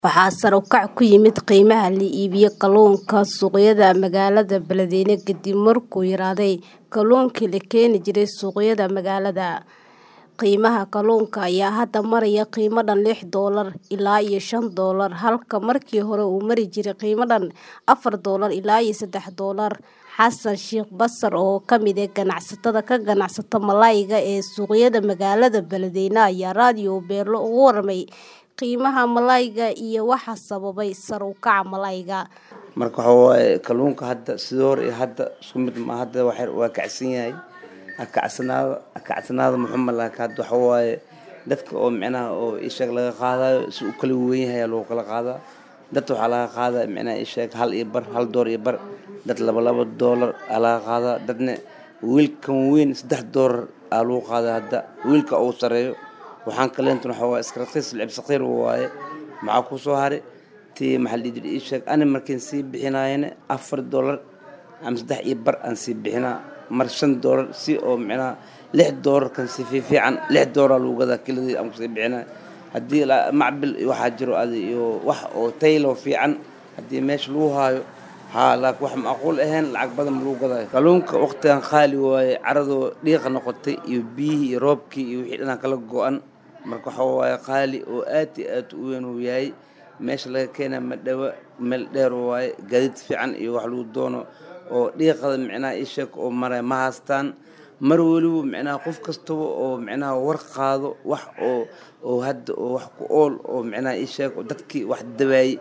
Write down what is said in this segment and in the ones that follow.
Waxaa sare u kac ku yimid qiimaha la iibiyo kalluunka suuqyada magaalada Beledweyne kadib markuu yaraaday kalluunkii la keeni jiray suuqyada magaalada. Qiimaha kalluunka ayaa hadda maraya qiimo dhan lix doolar ilaa iyo shan doolar halka markii hore uu mari jiray qiimo dhan afar doolar ilaa iyo saddex doolar. Xasan Sheikh Basir oo ka mid ah ganacsatada ka ganacsata malayga ee suuqyada magaalada Beledweyne ayaa raadiyo Beelo uga warramay qiimaha malayga iyo waxa sababay sare u kaca malayga. marka waxa waaye kalluunka hadda sidii hore iyo hadda isku mid ma hadda waxa waa kacsan yahay akacsanaada akacsanaada muxuu malaka hadda waxa waaye dadka oo micnaha oo isheeg laga qaadayo si u kala weyn yahay lagu kala qaadaa dadka waxaa laga qaadaa micnaha isheeg hal iyo bar hal door iyo bar dad laba laba doolar aa laga qaadaa dadna wiilkan weyn saddex doolar aa lagu qaadaa hadda wiilka ugu sareeyo waxaan kaleentan waxa waaye iska raqiis lacib saqiir waaye maxaa ku soo haray tii maxaa la dhihi jiray ii sheeg ani markiin sii bixinaayana afar doolar ama saddex iyo bar aan sii bixinaa mar shan doolar si oo micnaha lix doolarkan si fiifiican lix doolar lagu gadaa kiladii aan kusii bixinaa haddii macbil waxaa jiro adi iyo wax oo taylo fiican haddii meesha lagu haayo haa laakiin wax macquul ahayn lacag badan ma lagu gadaayo kalluunka waqtigan qaali waaye caradoo dhiiqa noqotay iyo biyihii iyo roobkii iyo wixii dhanaan kala go-an marka waxa waaye qaali oo aad iyo aad u weyn uu yahay meesha laga keenaa ma dhawa meel dheer waaye gaadiid fiican iyo wax lagu doono oo dhiiqada micnaha isheeg oo mara ma haystaan mar weliba micnaha qof kastaba oo micnaha war qaado wax oo oo hadda oo wax ku ool oo micnaha isheeg oo dadkii wax dabaayey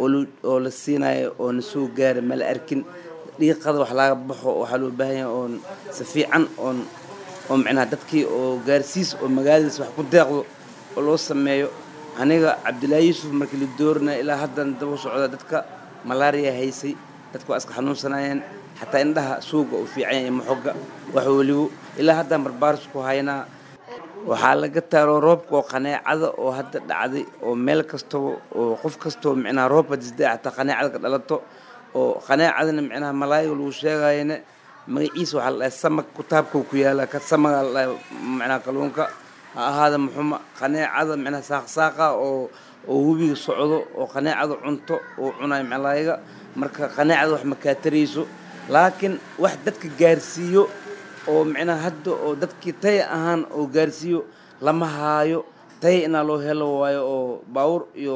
oo la siinayo oo na soo gaara mala arkin dhiiqada wax laga baxo waxaa loo baahan yahay oon si fiican oon oo micnaha dadkii oo gaarsiis oo magaaladiis wax ku deeqdo oo loo sameeyo aniga cabdilaahi yuusuf markii la dooranaya ilaa haddan daba socda dadka malaariya haysay dadka waa iska xanuunsanayeen xataa indhaha suuga uu fiican yahay maxoga wax welibo ilaa haddaan barbaaris ku haynaa waxaa laga taaro roobka oo qaneecada oo hadda dhacday oo meel kastaba oo qof kastaba micnaha roobka disday xataa qaneecada ka dhalato oo qaneecadana micnaha malaayiga lagu sheegayana magaciisa waxaa la dhahay samag kutaabkuu ku yaala ka samaga la dhahay micnaha kalluunka ha ahaada muxuma qaneecada micnaha saaqsaaqa oo oo webiga socdo oo qaneecada cunto oo cunayo malaayiga marka qaneecada wax makaatarayso laakiin wax dadka gaarsiiyo oo micnaha hadda oo dadkii tay ahaan oo gaarsiiyo lama haayo tay inaa loo helo waayo oo baawur iyo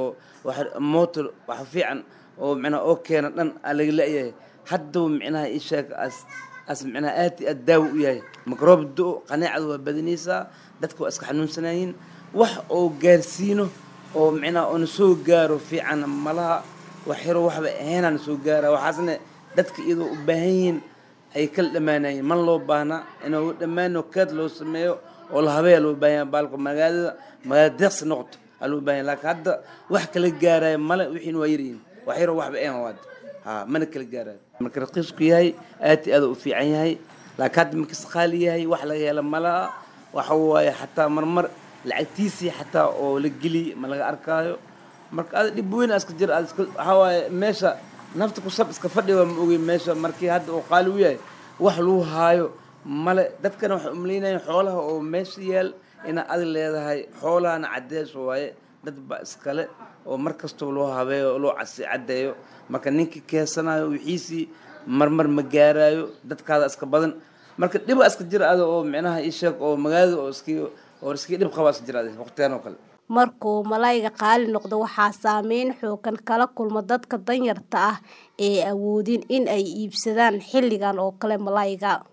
motor wax fiican oo micnaha oo keena dhan aa laga la-yahay haddaba micnaha isheeg as as micnaha aad iyo aad daawo u yahay makroob do qaneecada waa badanaysaa dadka waa iska xanuunsanayiin wax oo gaarsiino oo micnaha oo na soo gaaro fiican malaha wax yaro waxba ahaynaa na soo gaara waxaasna dadka iyadoo u baahan yihiin ay kala dhammaanayeen man loo baahnaa inuu dhammaano keed loo sameeyo oo la habeeya loo baahan yahay baalka magaalada magaalada deeqsi noqoto aa loo baahan yahay laakiin hadda wax kala gaaraya male wixiina waa yaryihiin wax yaro waxba ahayn waad haa mana kala gaarayo marka raqiisku yahay aad iyo aad u fiican yahay laakiin hadda markiis qaali yahay wax laga hela malaha waxa waaye xataa marmar lacagtiisii xataa oo la geliy ma laga arkaayo marka ada dhib weyn iska jir ad iska waxaa waaye meesha nafta ku sab iska fadhi waa ma ogey meesha markii hadda oo qaali u yahay wax lagu haayo male dadkana waxay umaleynayeen xoolaha oo meesha yaal inaa adig leedahay xoolahana caddees waaye dad ba iskale oo mar kastaba loo habeeyo oo loo casi caddeeyo marka ninkii keensanayo wixiisii marmar ma gaaraayo dadkaada iska badan marka dhiba iska jir ada oo micnaha ii sheeg oo magaalada oo iskii oo iskii dhib qabaa iska jir ada waqtigan oo kale markuu malayga qaali noqdo waxaa saameyn xoogan kala kulma dadka danyarta ah ee awoodin in ay iibsadaan xilligan oo kale malayga